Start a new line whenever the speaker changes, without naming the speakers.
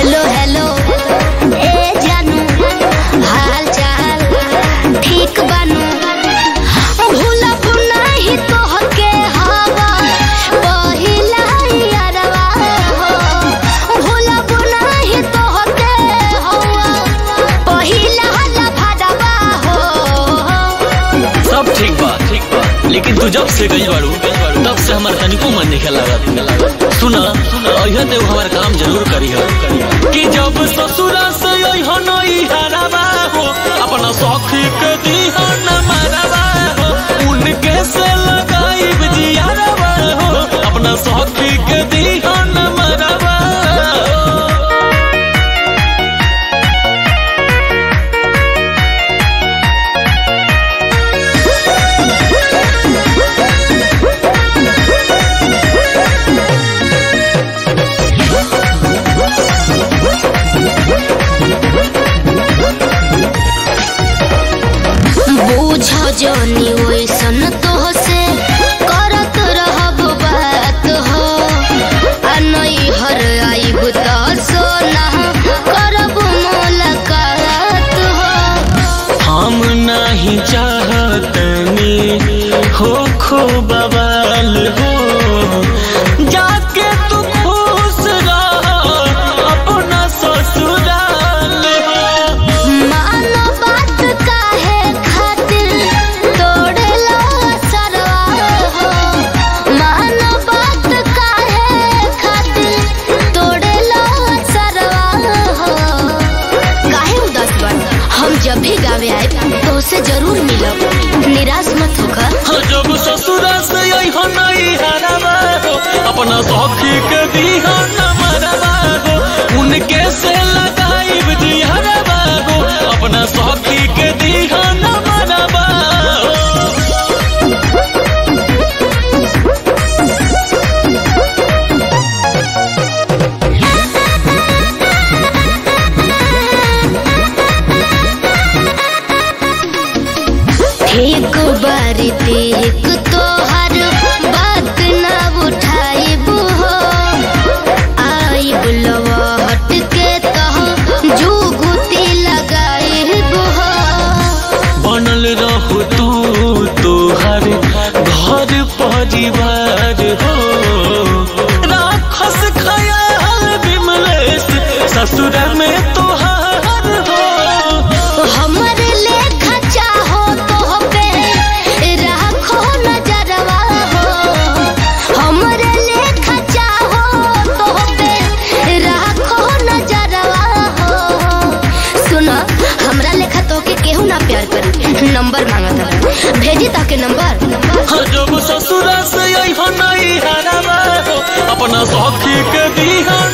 hello hello ए जानू हाल चाल ठीक बानू भूलब नाही तोहके हवा पहिला यारवा हो भूलब नाही तोहके हवा पहिला लफड़वा हो
सब ठीक बा ठीक बा लेकिन तू जब से गई बाड़ू तब से हमार तनिको मन नहीं लागत सुना अइहा ते हमार काम जरूर करी हो कि जब ससुरा से अइहा नई हराबा हो अपना सखी के दीहा न मारबा हो उनके से लगाई जियारबा हो अपना सखी के दीहा न मारबा हो
बूझ जनी वैसन तोहसे करत रहब बात हो आ नैहर आइब त सोना करब मुलाकात हो
हम नहीं चाहतनी हो खो बवाल हो जाके तू खुश रह अपना ससुराल हो
मानो बात काहे खातिर तोड़ेला सरवा हो मानो बात काहे खातिर तोड़ेला सरवा हो काहे उदास बन हम जब भी गावे आए तो से जरूर मिलब निराश मत होकर
हाँ, जब ससुरा से अइहा नहीं हराबा हो अपना सखी के दीहा न मरबा हो उनके से लगाई जिहरबा हो अपना सखी के दीहा न मरबा हो
ठीक बारी देख तोहर बात ना उठाइब हो आइब लवहट के तह जुगुती लगाइब हो
बनल रहो तू तोहर घर परिवार हो राखस खयाल विमलेश ससुर में तोहार हो
हमर लेखा चाहो तो पे राखो नजरवा हो हमर लेखा चाहो तो पे राखो नजरवा हो सुन हमरा लेखा तो के केहू ना प्यार करी नंबर मांगत हवे भेजी ताके नंबर
हाँ, जब ससुरा से अइहा नहीं हराबा हो अपना सखी के दीहा